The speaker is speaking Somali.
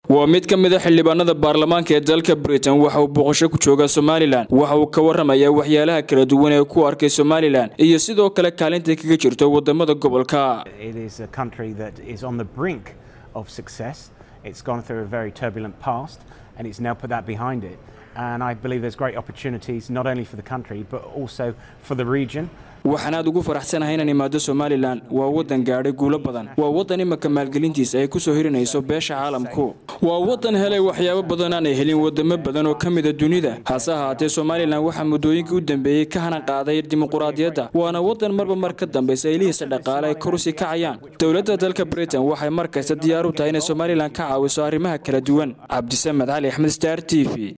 waa mid ka mid a xildhibaanada baarlamaanka ee dalka britain waxa uu booqasho ku jooga somalilan waxa uu ka warramayaa waxyaalaha kala duwan ee ku arkay somalilan iyo sidoo kale kaalinta kaga jirto wadamada gobolka It is a country that is on the brink of success. It's gone through a very turbulent past and it's now put that behind it. And I believe there's great opportunities not only for the country but also for the region. waxaan aad ugu faraxsanahay inaan imaado somalilan waa waddan gaadhay guulo badan waa waddan imaka maalgelintiisa ay ku soo hirinayso beesha caalamku waa waddan helay waxyaabo badan aanay helin wadamo badan oo ka mida dunida hase ahaatee somalilan waxaa muddooyinkii u dambeeyey ka hanan qaaday dimuquraadiyadda waana waddan marba mar ka dambaysa ilihiisa dhaqaale ay korusi kacayaan dowladda dalka britain waxay mar kasta diyaar u tahay inay somalilan ka caawiso arrimaha kala duwan cabdisamed cali axmed star t v